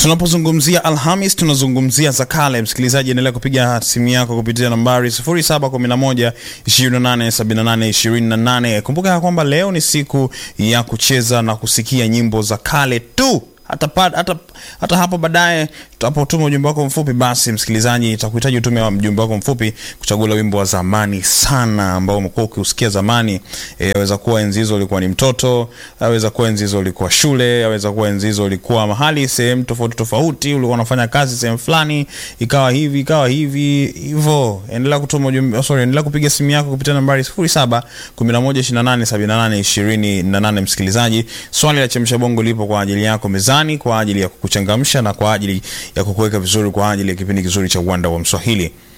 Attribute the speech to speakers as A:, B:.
A: Tunapozungumzia Alhamis tunazungumzia za kale. Msikilizaji, endelea kupiga simu yako kupitia nambari 0711 2878 28. Kumbuka ya kwamba leo ni siku ya kucheza na kusikia nyimbo za kale tu hata, pa, hata, hata hapo baadaye tutapotuma ujumbe wako mfupi, basi msikilizaji, itakuhitaji utume wa mjumbe wako mfupi kuchagua wimbo wa zamani sana ambao umekuwa ukiusikia zamani. E, aweza kuwa enzi hizo ulikuwa ni mtoto, aweza kuwa enzi hizo ulikuwa shule, aweza kuwa enzi hizo ulikuwa mahali sehemu tofauti tofauti, ulikuwa unafanya kazi sehemu fulani, ikawa hivi ikawa hivi hivyo. Endelea kutuma ujumbe, sorry, endelea kupiga simu yako kupitia nambari 07 11 28 28. Msikilizaji, swali la chemsha bongo lipo kwa ajili yako mezani kwa ajili ya kukuchangamsha na kwa ajili ya kukuweka vizuri kwa ajili ya kipindi kizuri cha uwanda wa Mswahili.